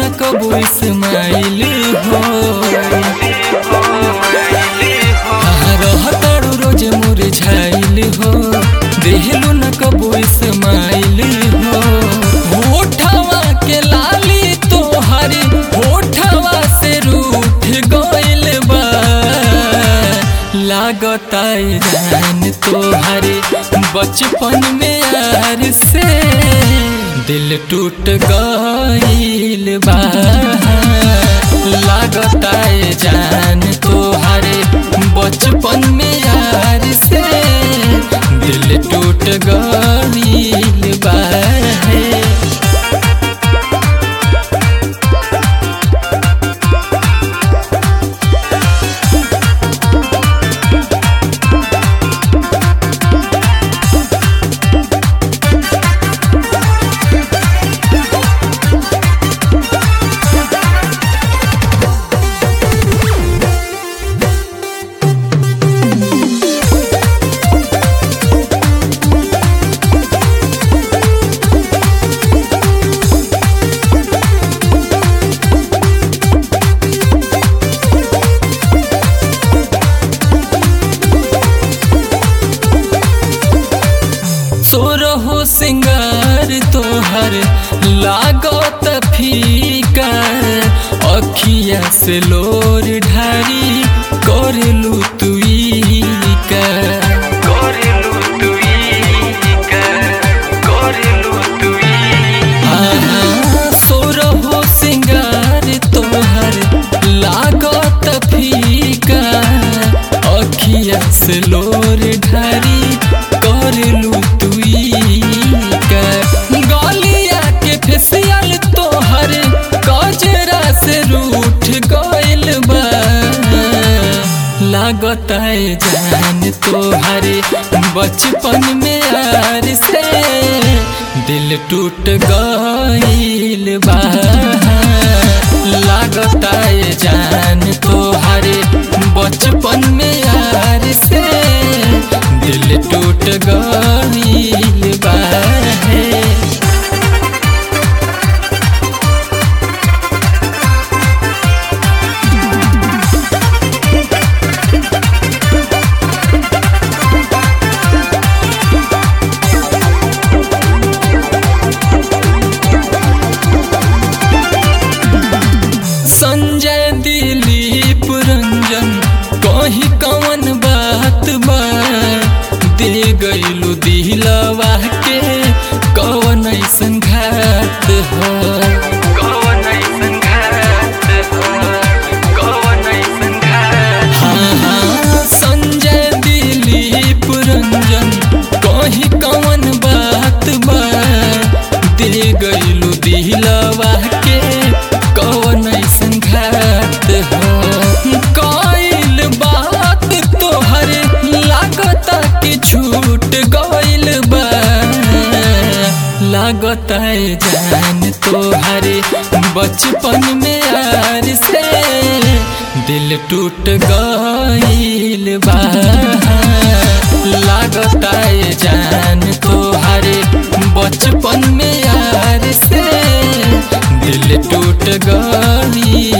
न कबू इस्माइल हो कहाँ रहतारू रोज मुरझाइल हो देहलू न कबू इस्माइल हो होठवा के लाली तोहरी होठवा से रूठ गइल बा लागता जान तोहरे बचपन में यार से दिल टूट गइल बा लागता जान तोहरे बचपन में यार से दिल टूट गइल बा सोरहो सिंगार तोहर लागत फीका अखिया से लोर ढारी करलू तुई का करलू तुई का करलू तुई सोरहो सिंगार तोहर लागत फीका अखिया से लोर ढारी करलू तुई का गलिया के फेसियल तोहर गजरा से रूठ गइल बा लागत जान तोहरे बचपन में यार से दिल टूट गइल बा लागत जान तोहरे बचपन में यार से दिल टूट गइल बा संजय दिलीप रंजन कहीं कवन बात बा दे गइलू दिलवा के कवन ऐसन घात हो कवन ऐसन घात हो कवन ऐसन घात हाँ हाँ संजय दिलीप रंजन कहीं कवन बात बा दे गइलू दिलवा के कवन ऐसन घात हो कइल बात तोहर लागता कि छूट गइल बा लागता जान तोहरे बचपन में यार से दिल टूट गइल बा लागता जान तोहरे बचपन में यार से दिल टूट गइल